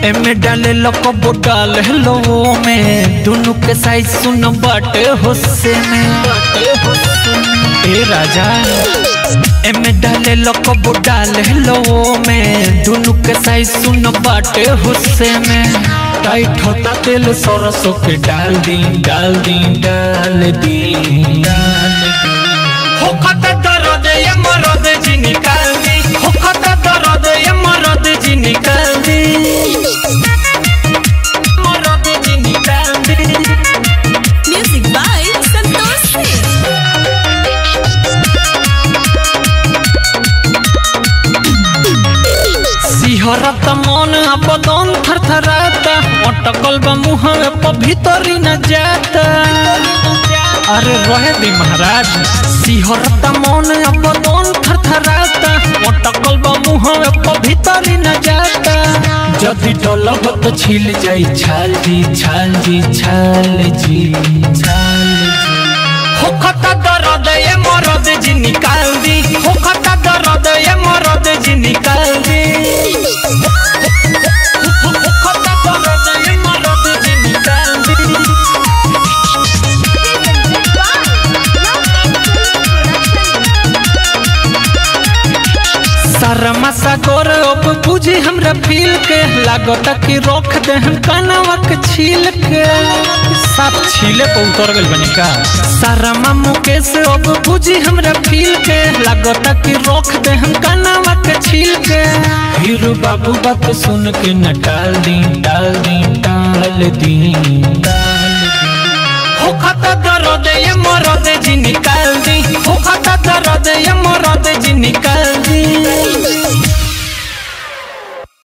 एमे डाले लकबो डाल हेलो में दोनों के साइज सुन बाटे होसे में ए राजा एमे डाले लकबो डाल हेलो में दोनों के साइज सुन बाटे होसे में टाइट होता तेल सरसों के डाल दी डाल दी डाल दी डाल दी हो खता दर्द ये मरद जी निकाल दी हो खता दर्द ये मरद जी निकाल दी मरद जी निकाल दी Music by Santosh Singh. सिहरत मन बदन थरथराता अटकल बा मुँह पर भीतरी न जाता अरे रहे दी महाराज सिहरत मन बदन थरथराता अटकल बा मुँह पर भीतरी न जाता जदि डलब तो छिल जाई छाल जी छाल जी छाल जी छाल जी हो खता दर्द ये मरद जी निकाल दी हो खता दर्द ये मरद जी निकाल दी हो खता दर्द ये मरद जी निकाल दी शर्मा सागर अब बुझी हमरा फील के लागता कि रोक दे हम कनवा के छील के सब छीले पे उतर गइल बनी का शर्मा मुकेश अब बुझी हमरा फील के लागता कि रोक दे हम कनवा के छील के हीरो बाबू बात सुन के न टाल दी टाल दी टाल दी टाल दी हो खता दर्द ये मरद जी निकाल